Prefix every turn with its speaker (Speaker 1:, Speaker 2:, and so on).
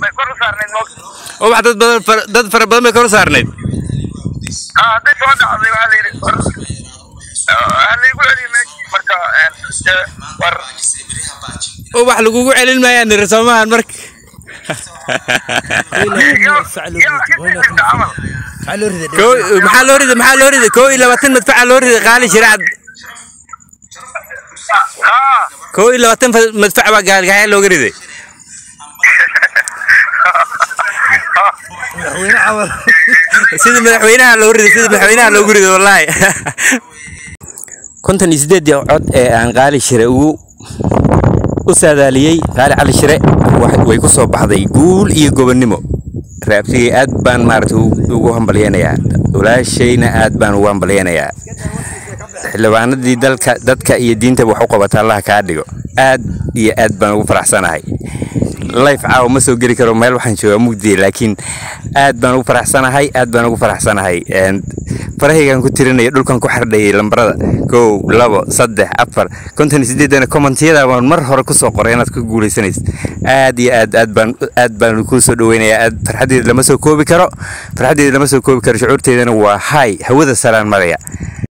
Speaker 1: bay kor u saarnayd moog
Speaker 2: ubax dad badan fara- dad fara badan bay kor u saarnayd
Speaker 1: ah hadday soo dhacday waxaa la yidhi war ha laygu celiyo meeshii marka een, dee, war
Speaker 2: ubax lagugu celin maayaan niri soomahan marka
Speaker 1: yaa yaa ka jirta camal
Speaker 2: Koo- maxaa loo riday maxaa loo riday koo iyo labaatan madfaca loo riday qaali shiracad
Speaker 1: ah
Speaker 2: koo iyo labaatan fa- madfac baa gaalgaxya looga riday sida madaxweynaha loo riday sida madaxweynaha loogu riday wallaahi konton iyo sideedii cod ee aan qaali shire ugu u saadaaliyey qaali cali shire wax- way ku soo baxday guul iyo gobonnimo raabsigay aad baan maaragtay u- ugu hambalyeynayaa walaashayna aad baan ugu hambalyeynayaa xildhibaanadii dalka dadka iyo diintaba wax u qabata allaha kaa dhigo aad iyo aad baan ugu faraxsanahay life caawa ma soo geli karo meel waxaan joogaa mugdiye laakiin aad baan ugu faraxsanahay aad baan ugu faraxsanahay Een, farahaygaan ku tirinaya dhulkan ku xardhayay lambarada kow labo saddex afar konton iyo sideedana commentiyada baan mar hore kusoo qoray inaad ku guuleysanaysid aad iyo aad aad baan aad baan kuu soo dhaweynayaa aad farxaddeeda lama soo koobi karo farxaddeeda lama soo koobi karo shucuurteedana waa hay hawada salaan maraya